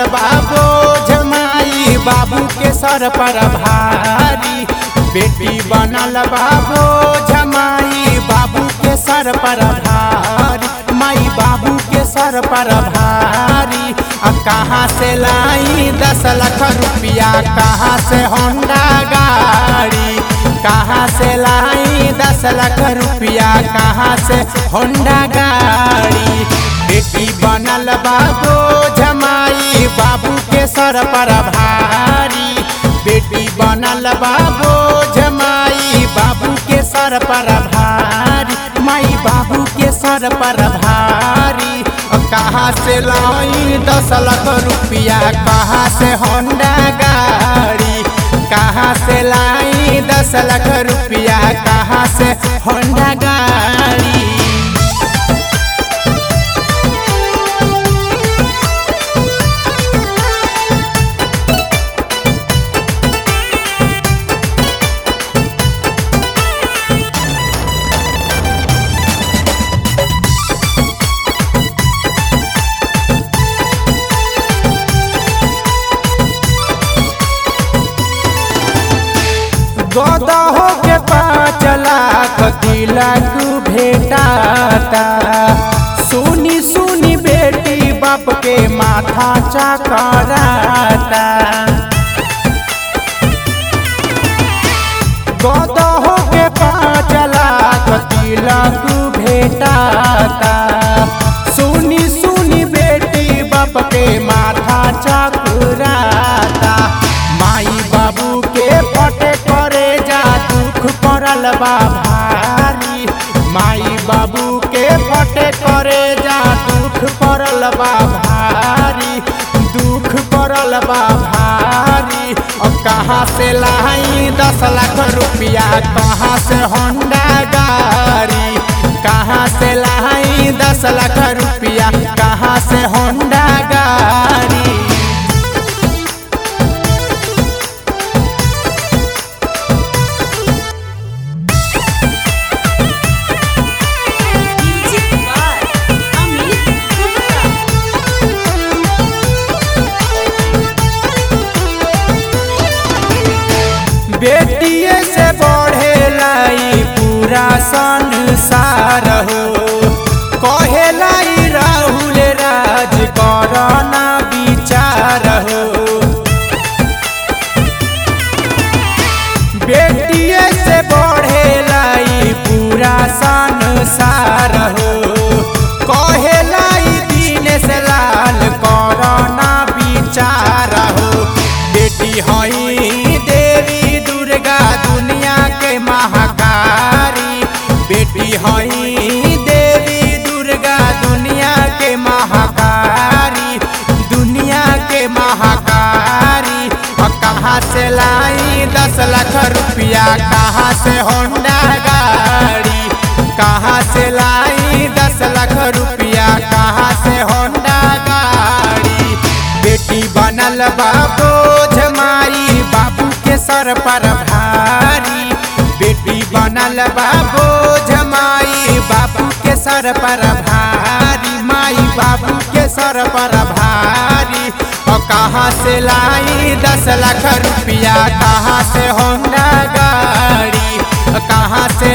बाबू जमाई बाबू के सर पर भारी बेटी बनल बाबू जमाई बाबू के सर पर भारी माई बाबू के सर पर भारी अब कहाँ से लाई दस लाख रुपया कहाँ से होंडा गाड़ी कहाँ से लाई दस लाख रुपया कहाँ से होंडा गाड़ी बेटी बनल बाबू जमाई बाबू के सर पर भारी बेटी बनल बाबू जमाई बाबू के सर पर भारी माई बाबू के सर पर भारी अब कहाँ से लाई दस लाख रुपया कहाँ से होंडा गाड़ी कहाँ से लाई दस लाख रुपया कहाँ से होंडा गाड़ी गदा हो के पाँच लाख तिलक भेटाता सुनी सुनी बेटी बाप के माथा चकराता गदा हो के पाँच लाख तिलक भेटाता सुनी सुनी बेटी बाप के माथा चकराता माई बाबू के फटे करे जा दुख पड़ल बा भारी माई बाबू के फटे करे जा दुख पड़ल बा भारी दुख पड़ल बा भारी अब कहाँ से लाई दस लाख रुपया कहाँ से होंडा गाड़ी कहाँ से लाई दस लाख रुपया कहाँ से होंडा गाड़ी म्यूजिक बाय अमित गुप्ता बेटिए से बढ़े लाई पूरा संसार हो कहे लाई राहुल राज करना विचार हो बेटिए से बढ़े लाई पूरा संसार हो कहे लाई दीन से लाल करना विचार हो बेटी हई देवी दुर्गा दुनिया के महाकारी बेटी हई देवी दुर्गा दुनिया के महाकारी दुनिया के महाकारी और कहाँ से लाई दस लाख रुपया कहाँ से होंडा गाड़ी कहाँ से लाई दस लाख रुपया कहाँ से होंडा गाड़ी बेटी बनल बाबू जमाई बाबू के सर पर भारी बेटी बनल बाबू जमाई बाबू के सर पर भारी माई बाबू के सर पर भारी और कहाँ से लाई दस लाख रुपया कहाँ से